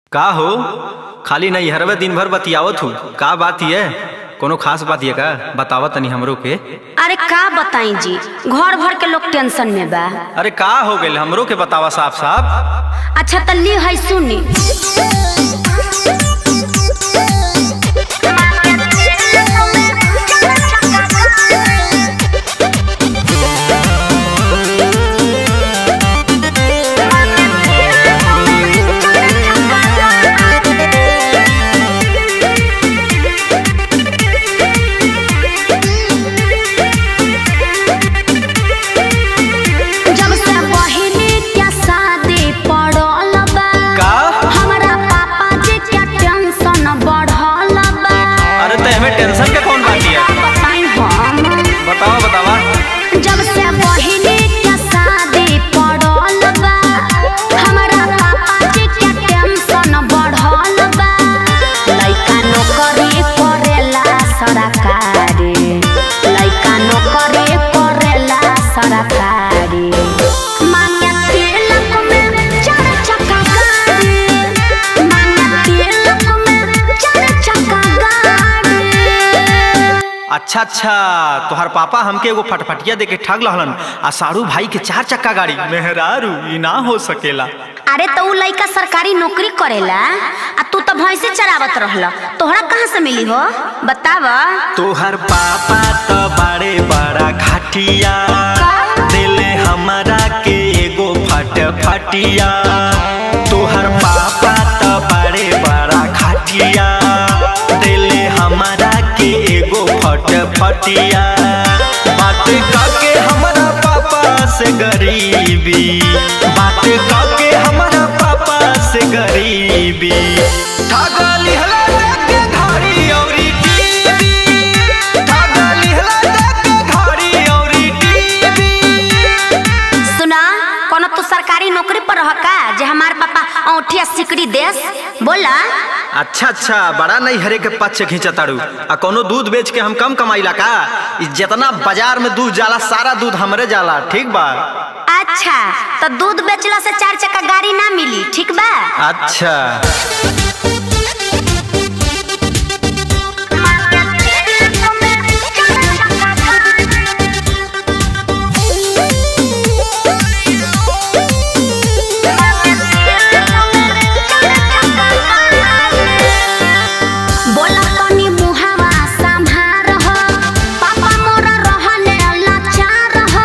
का हो खाली नहीं हरवे दिन भर बतियावत हूँ का बात ये कोनो खास बात ये का बतावा तनी हमरो के अरे का बताई जी घर भर के लोग टेंशन में बा अरे का हो गइल हमरो के बतावा साफ साफ अच्छा त ली है सुनी जब से बहिनी के शादी पड़ल बा का हमरा पापा जी के टेंशन बढ़ल बा अरे तो हमें टेंशन के कौन बात का है बताई हम बतावा बतावा जब से बहिनी के शादी पड़ल बा हमरा पापा जी के टेंशन बढ़ल बा लइका नौकरी करेला सरकारी लइका नौकरी करेला सरकारी मांगे तिलक में चार चक्का गाड़ी मांगे तिलक में चार चक्का गाड़ी अच्छा अच्छा तोहर पापा हमके एगो फटफटिया दे के ठग लहलन आ सारू भाई के चार चक्का गाड़ी मेहरारू ई ना हो सकेला अरे तो उ लइका सरकारी नौकरी करेला आ तू तो भैंसे चरावत रहल तोहरा कहाँ से मिली हो बताव तोहर पापा तो बड़े बड़ा घाटिया दिले हमारा के एगो फट फटिया तोहर पापा तो बड़े बड़ा घाटिया दिले हमारा के एगो फट फटिया बात काके हमारा पापा से गरीबी बात काके हमारा पापा से गरीबी ठगा लिहला लेके घड़ी औरी टीवी ठगा लिहला लेके घड़ी औरी टीवी सुना कोनो तू सरकारी नौकरी पर रह का जे हमार पापा औठिया सिकड़ी देस बोला अच्छा अच्छा बड़ा नहीं हरे के पक्ष खींचा तारू आ कोनो दूध बेच के हम कम कमाइला का ई जितना बाजार में दूध जाला सारा दूध हमरे जाला ठीक बा अच्छा तो दूध बेचला से चार चक्का गाड़ी ना मिली ठीक बा अच्छा बोला तनी मुहावा संभार हो पापा मोरा रहले लाचार हो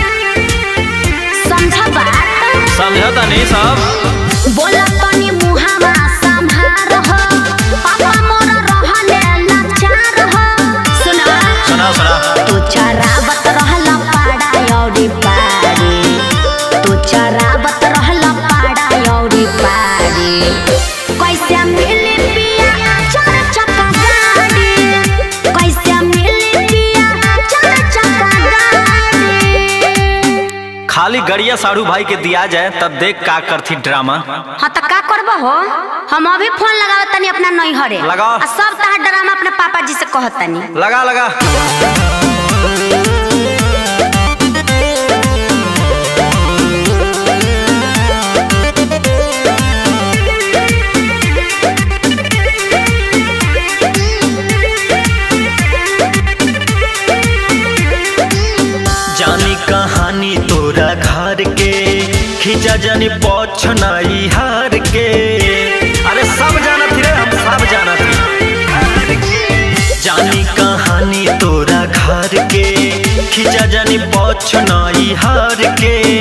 समझ बात समझता नहीं सब बोला तनी मुहावा संभार हो पापा मोरा रहले लाचार हो सुना सुना सुना तू चरावत रहला पाड़ा औरी पाड़ी तू चरावत रहला पाड़ा औरी पाड़ी कैसे मिली पिया चार चक्का गाड़ी कैसे मिली पिया चार चक्का गाड़ी खाली गड़िया साड़ू भाई के दिया जाए तब देख का करथी ड्रामा हाँ तो का करबो हो हम अभी फोन लगावत तनी अपना नैहरे लगाओ। आ सब तहार ड्रामा अपने पापा जी से कहत तनी लगा लगा जानी कहानी तोरा घर के खिंचा जानी पछ नाई हार के अरे सब जानत रे हम सब जानत जानी कहानी तोरा घर के खिंचा जानी पछ नाई हार के